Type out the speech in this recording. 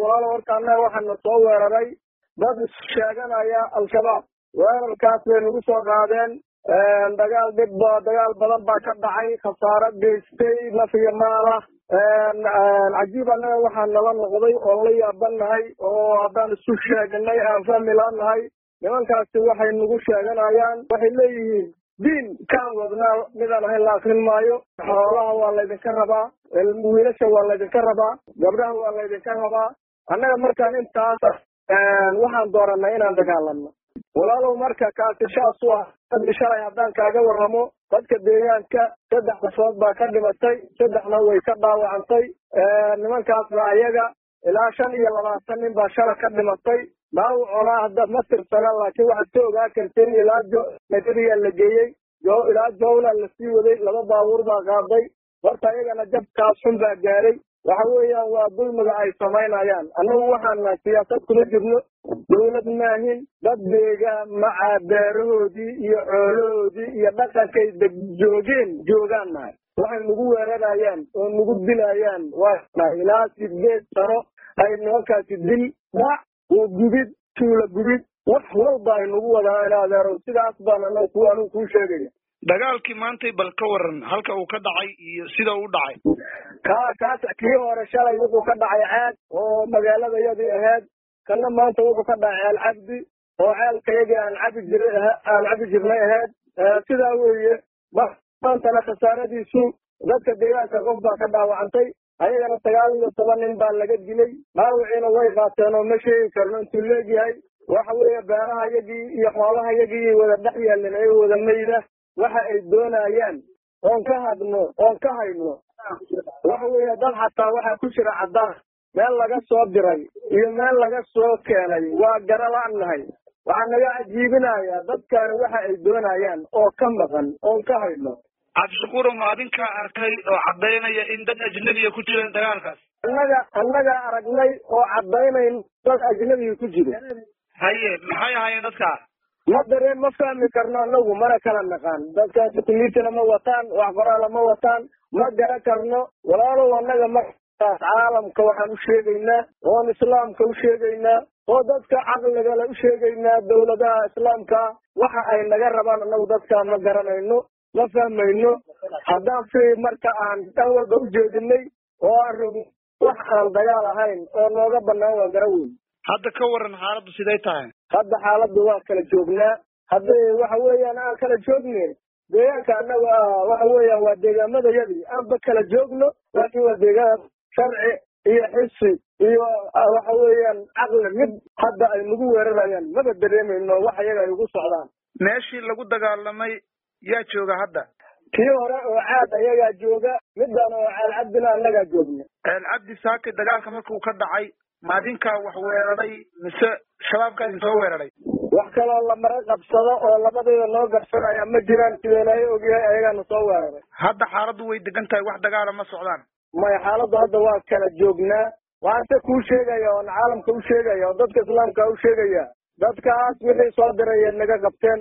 walaalo horta annaga waxaana soo weeraray dad sheeganaya al-shabaab weerarkaas bay nagu soo qaadeen dagaal dhib ba dagaal badan baa ka dhacay khasaaro geystay naf iyo maalah cajiib annaga waxaa nala noqday oon la yaabanahay oo haddaan isu sheegnay aan fahmi laanahay nimankaasi waxay nagu sheeganayaan waxay leeyihiin diin kaan wadnaa midaan ahayn la akrin maayo xoolaha waa laydinka rabaa wiilasha waa laydinka rabaa gabdhaha waa laydinka rabaa annaga markaan intaas waxaan dooranay inaan dagaalamno walaalow marka kaasi shaas u ah dadki shalay haddaan kaaga warramo dadka deegaanka saddex qofood baa ka dhimatay saddexna way ka dhaawacantay nimankaasna ayaga ilaa shan iyo labaatan nin baa shala ka dhimatay dhaawacona hadda ma tirsana laakiin waxaad ka ogaa karteen ilaa nagariyaa la geeyey ilaa jowla lasii waday laba baabuur baa qaaday horta ayagana jabkaas xun baa gaaray waxa weeyaan waa dulmiga ay samaynayaan annagu waxaana siyaasad kuma jirno dawlad maahin dad deegaan macaa beerahoodii iyo xoolahoodii iyo dhaqankay deg joogeen joogaan nahay waxay nagu weerarayaan oo nagu dilayaan waa ilaa sideed sano ay nimankaasi dil dhac oo gubid tuula gubid wax walba ay nagu wadaan in adeero sidaas baan anagu ku anigu kuu sheegaya dagaalkii maantay bal ka waran halka uu ka dhacay iyo sida uu dhacay ka kaas kii hore shalay wuxuu ka dhacay caad oo magaaladayadii ahayd kana maanta wuxuu ka dhacay alcabdi oo ceelkayagii aan cabi jir aan cabi jirnay ahayd sidaa weeye maantana khasaaradiisu dadka deegaanka qof baa ka dhaawacantay ayagana sagaal iyo toban nin baa laga dilay dhaawiciina way qaateen oo ma sheegi karno intuu leegyahay waxa weeye beeraha yagii iyo xoolaha yagii wada dhex yaalin ay wada mayda waxa ay doonayaan oon ka hadno oon ka hayno waxa weeye dad xataa waxaa ku jira caddaan meel laga soo diray iyo meel laga soo keenay waa garalaannahay waxaa naga cajiibinayaa dadkani waxa ay doonayaan oo ka maqan oon ka hayno cabdishakuuro ma adinkaa arkay oo caddaynaya in dad ajnabiya ku jireen dagaalkaas annaga annaga aragnay oo caddaynayn dad ajnabiga ku jiro haye maxay ahaayeen dadkaa ma dareen ma fahmi karno anagu mana kala naqaan dadkaasi kumiitana ma wataan wax qoraala ma wataan ma gara karno walaalow annaga markaas caalamka waxaan u sheegaynaa oon islaamka u sheegaynaa oo dadka caqligale u sheegaynaa dawladaha islaamka waxa ay naga rabaan anagu dadkaa ma garanayno ma fahmayno haddaan fi marka aan dhan walba u jeedinay oo aan rogin wax aan dagaal ahayn oo nooga banaan waa gara weyn hadda ka waran xaaladdu siday tahay hadda xaaladdu waa kala joognaa hadda waxa weeyaan aan kala joogne deegaanka annaga waxa weeyaan waa deegaamadayadii aanba kala joogno laakiin waa deegaan sharci iyo xisi iyo waxa weeyaan caqli mid hadda ay nagu weerarayaan maba dareemayno wax iyaga ay ugu socdaan meeshii lagu dagaalamay yaa jooga hadda kii hore oo caad ayagaa jooga midaan oo ceel cabdina annagaa joogna ceel cabdi saake dagaalka markuu ka dhacay maadinkaa wax weeraray mise shabaabkaa idin soo weeraray wax kaloo lamara qabsado oo labadayda noo garsanaya ma jiraan sidee laga ogyahay ayagaana soo weeraray hadda xaaladdu way degan tahay wax dagaala ma socdaan maya xaaladdu hadda waa kala joognaa waxaan se kuu sheegaya oon caalamka u sheegaya oo dadka islaamka u sheegaya dadkaas wixii soo diraya naga qabteen